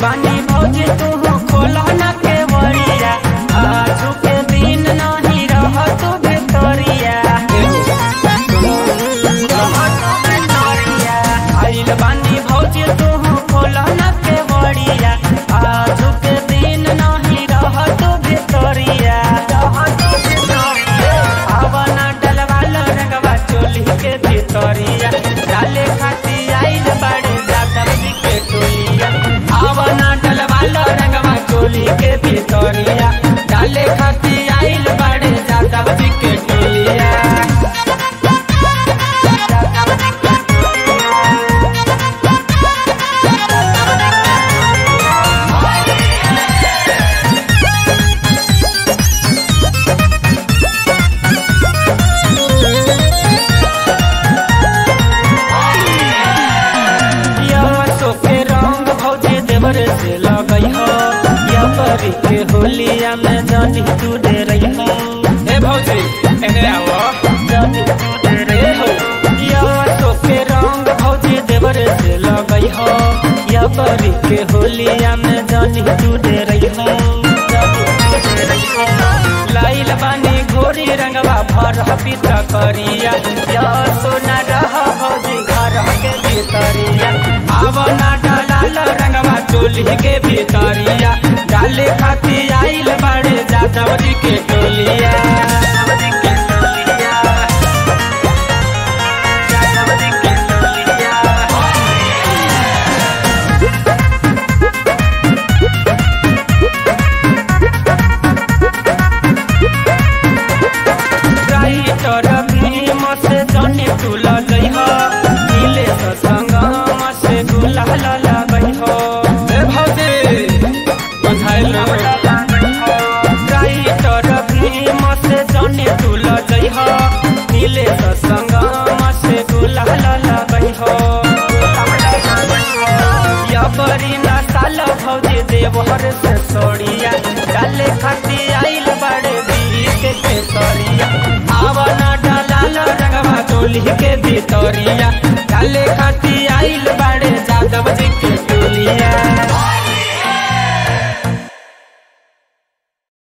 बानी भौजी तू खोला न के बड़िया आजू के दिन नहीं रह तू भितरिया आइल बानी भौजी तू खोला न के बड़िया आजू के दिन नहीं रह तू भितरिया आवन डलवाल रंगवा चोली के भितरिया डाले खाती आइल बाड़े जादव जी के टोलिया आवन डलवाल रंगवा चोली के भितरिया डाले खाती आइल बाड़े जादव जी के टोलिया यवसो के रंग भौजी देवर से लगई हो यवरी के होलिया में जानी तू दे रही हो ए भौजी एने आवो जानी तू दे रही हो यवसो के रंग भौजी देवर से लगई हो यवरी के होलिया में जानी तू दे रही हो जानी तू दे रही हो लाइल बानी घोरी रंगवा भर पीता करिया या सोना रह भौजी घर के भीतरिया आवना डालाल रंगवा चोली के भीतरिया डाले खाती आइल बाड़े जादव जी के टोलिया जादव जी के टोलिया जादव जी के टोलिया राइटर भीम से जने तुल गई हो नीले संगम से गुलाल लगई हो ए भौजी बधाई लो राइटर भीम से जने तुल गई हो नीले संगम से गुलाल लगई हो या बड़ी नसाल भौजी देवहर से सोड़िया डाले खाती आइल बड़े बीक के तोरिया आवना डालाल रंगवा चोली के भीतरिया डाले खाती आइल